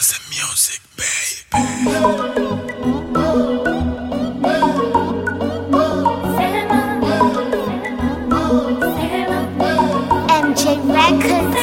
the music, baby. MJ Records.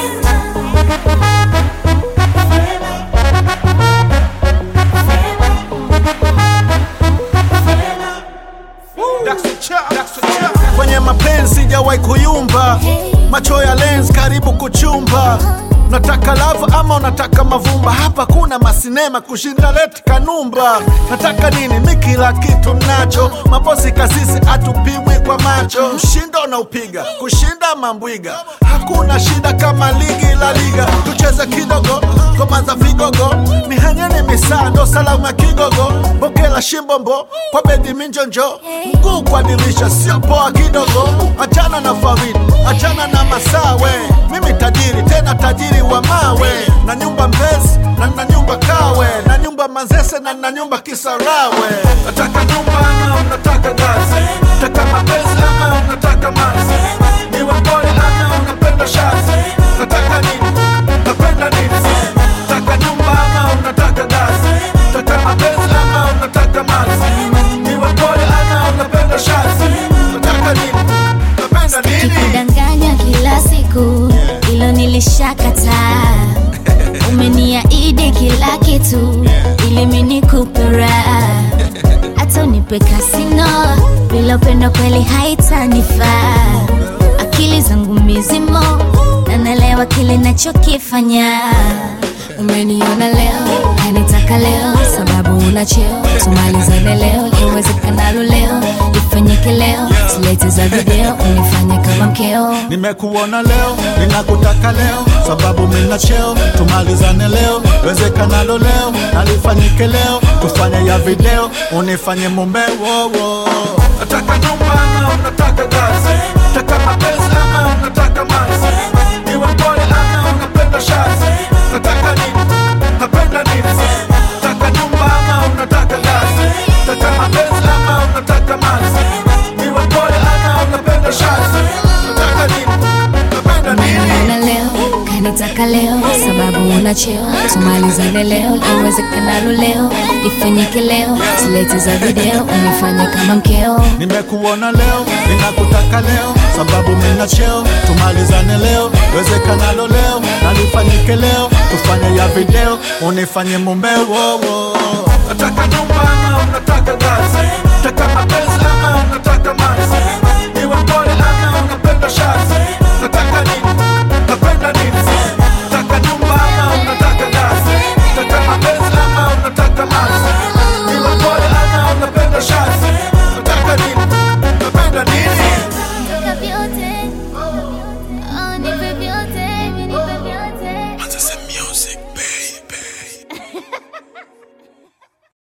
kwenye mapenzi sijawahi kuyumba macho ya lens karibu kuchumba nataka lava ama unataka mavumba hapa kuna masinema kushinda leti kanumba nataka nini mi kila kitu nacho mabosi kasisi atupimwi kwa macho mshindo naupiga kushinda mambwiga hakuna shida kama ligi la liga tucheze kidogo ngoma za vigogo mihanyeni misando salamu ya kigogo bokela shimbombo kwa bedi minjonjo mguu kwa dirisha sio poa kidogo achana na farid achana na masawe mimi tajiri tena tajiri wa mawe na nyumba mbezi na na nyumba kawe na nyumba manzese na na nyumba kisarawe nataka nyumba ama unataka gazi nataka mapenzi ama unataka mazi niwe mpole ama unapenda shazi nataka nini napenda nini nataka nyumba ama unataka gazi nataka mapenzi ama unataka mazi niwe mpole ama unapenda shazi nataka nini napenda nini Kikudanganya kila siku, ilo nilishakataa. Umeniahidi kila kitu, ili mimi nikupe raha. Hata unipe kasino, bila upendo kweli haitanifaa. Akili zangu mizimo, na naelewa kile nachokifanya. Umeniona leo, kanitaka leo, sababu una cheo. Tumalizane leo, iwezekanalo leo, ifanyike leo, silete za video, unifanye kama mkeo. nimekuona leo ninakutaka leo sababu mina cheo tumalizane leo wezekanalo leo nalifanyike leo tufanye ya video unifanye mumbewowo nataka nyumba ama unataka gazi nataka mapenzi ama unataka mazi niwe mpole ama unapenda shazi nataka nini napenda nini nataka nyumba ama unataka gazi nataka mapenzi ama unataka mazi niwe mpole ama unapenda shazi nataka nini napenda nini Umeniona leo, kanitaka leo, sababu una cheo. Tumalizane leo, iwezekanalo leo, ifanyike leo, silete za video, unifanye kama mkeo. nimekuona leo ninakutaka leo sababu mina cheo tumalizane leo wezekanalo leo nalifanyike leo tufanye ya video unifanye mumbewowo nataka nyumba ama unataka gazi nataka mapenzi ama unataka mazi niwe mpole ama unapenda shazi